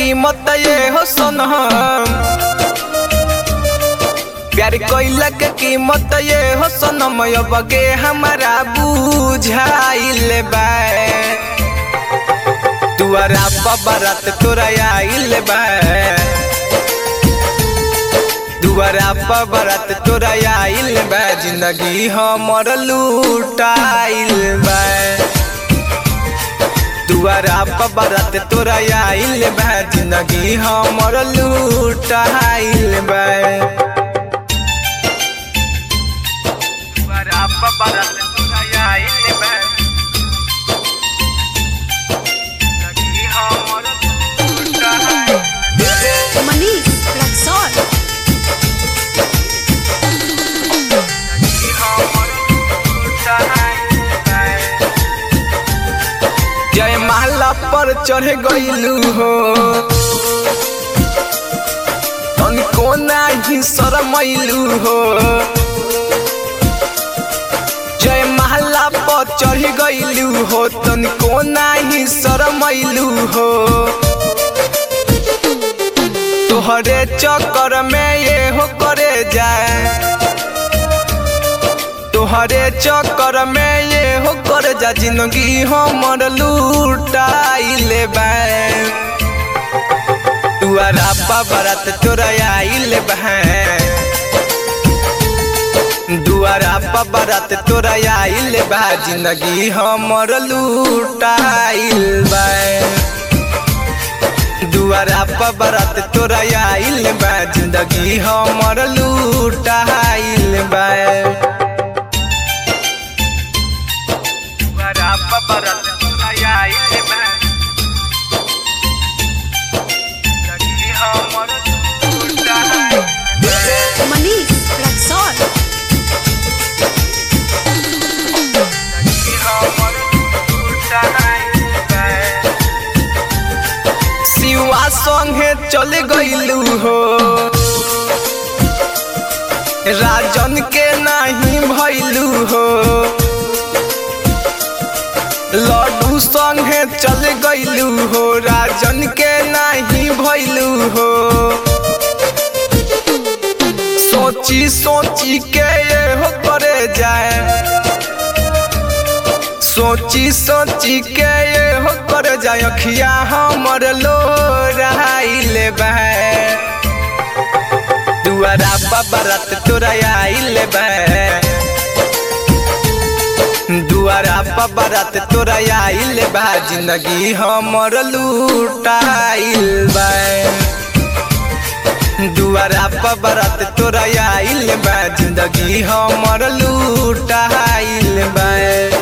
कीमत ये हो सोनम प्यार कोइला के कीमत ये हो सोनम अब के हमारा बुझाइल बा तुअरा बरात तोरा आइल बा दुआरा पर बरात तोरा आइल बा जिंदगी हमर लूटाइल बा दुआरा पर बरात तोरा आइल बा जिंदगी हमर लूटाइल बा दुआरा पर बरात तोरा आइल बा जिंदगी हमर लूटाइल Manish Luxor. जय माला पर चढ़ गईलू हो तनिको नाही शरमैलू हो जय महला पर चढ़ गईलू हो तनिको नाही शरमैलू हो तोहरे चक्कर में ये हो करे जाए तोहरे चक्कर में ये हो कर जा जिंदगी हमर लूटाइल बा तुअरा बरात तोरा आइल बा दुआरा बरात तोरा आइल बा जिंदगी हमर लूटाइल बा दुआरा बरात तोरा आइल बा जिंदगी हमर लूटाइल बा Barapa barat ayail ba Lagi hamar lutahay Manish Luxor. Lagi hamar lutahay Shiva संगे चल गईलू हो राजन के नहीं भैलू हो लड्डू संगे चल गईलू हो राजन के नहीं भैलू हो सोची सोची के ये हो करे जाए सोची सोची के ये हो करे जाए अखिया हमर लो रहाइल बा दुआरा बरात तोरा आइल बा दुआरा बरात तोरा आइल बा जिंदगी हमर लूटाइल बा दुआरा बरात तोरा आइल बा जिंदगी हमर लूटाइल बा